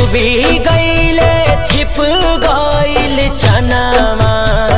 डूबी गईले छिप गईल चनामा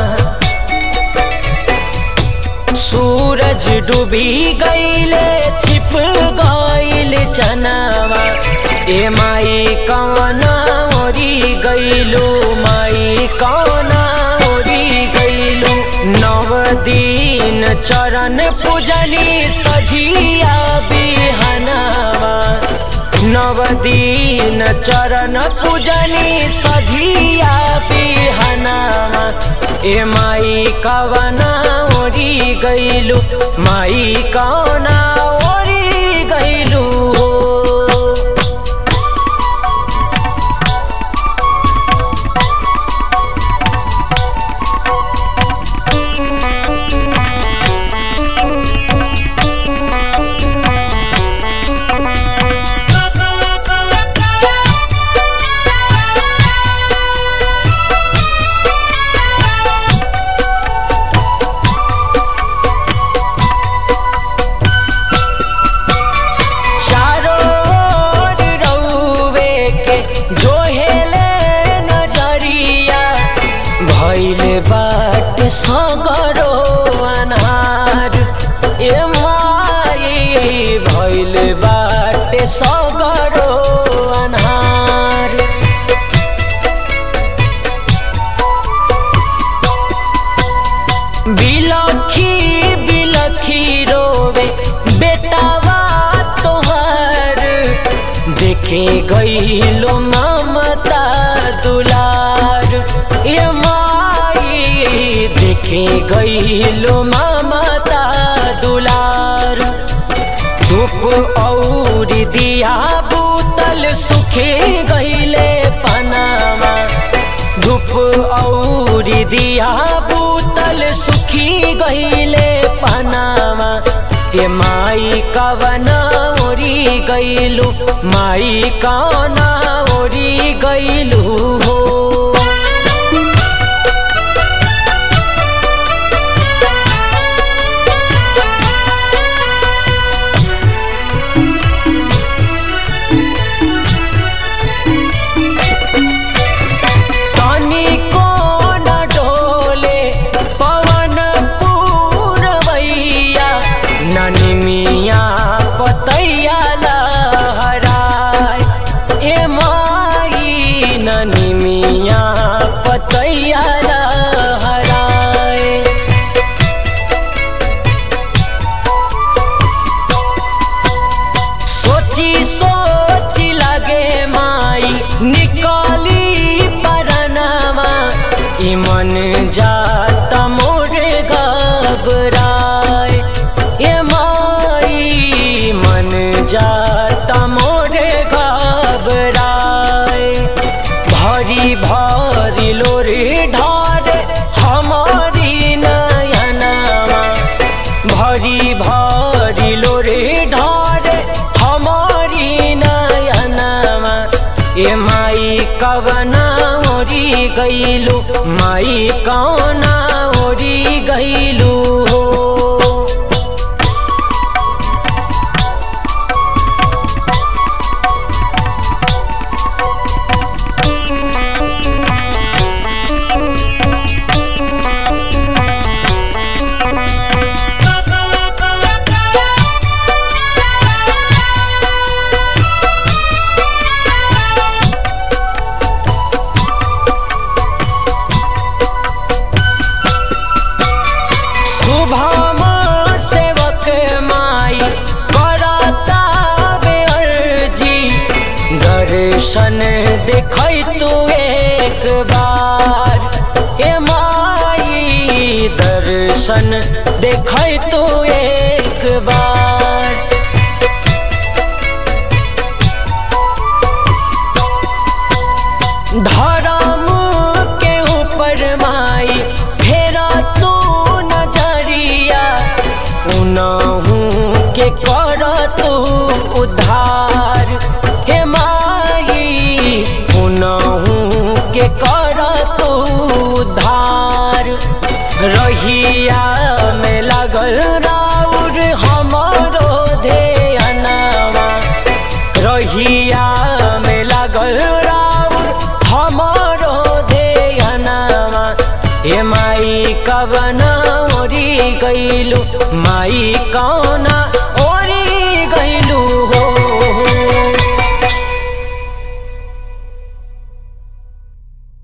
सूरज डूबी गईले छिप गईल चनामा ए माई कौना ओरी गईलू माई कौना ओरी गईलू नव दिन चरण पूजनी सझिया बिहनावा नव दिन चरण पूजनी सझिया बिहनावा ए माई कवना ओरी गईलू माई कौना ओरी गईलू हो चारों ओर रउवे के जोहेले नजरिया भइल बाट सगरो अनार ए माई भइल बाट सगरो अनार बिलखी बिलखी रोवे बेटावा तोहर देखे गईलो ममता दुलार ये माई देखे गईलो ममता दुलार धूप और दिया बूतल सुखे गईले पनामा धूप और दिया बूतल सुखी गईले पनामा के माई कवना ओरी गईलू माई कवना ओरी गईलू हो तनिको न डोले पवन पूरवैया ननी मिया पतैया लहराय ए माई ननी मिया पतैया लहराय सोची सोची लगे माई निकाली परनामा ई मन जाता मोरे घबराए ए माई मन जाता मोरे घबराए भरी भरी लोरी ढार हमारी नयनामा भरी भरी लोरे ढार हमारी नयनमा ए माई कवना ओरी गईलू माई कौना ओरी गईलू हो शुभम सेवक माई करता बेअर्जी दर्शन देखै तू एक बार ए माई दर्शन देखै तू एक बार धर्म के ऊपर माई फेरा तू नजरिया उनहू के कर तू उद्धार हे माई उनहू के कर तू उद्धार रहिया में लगल राउर हमारो ध्यानवा रहिया में लागल रा कवना ओरी गईलू माई कौना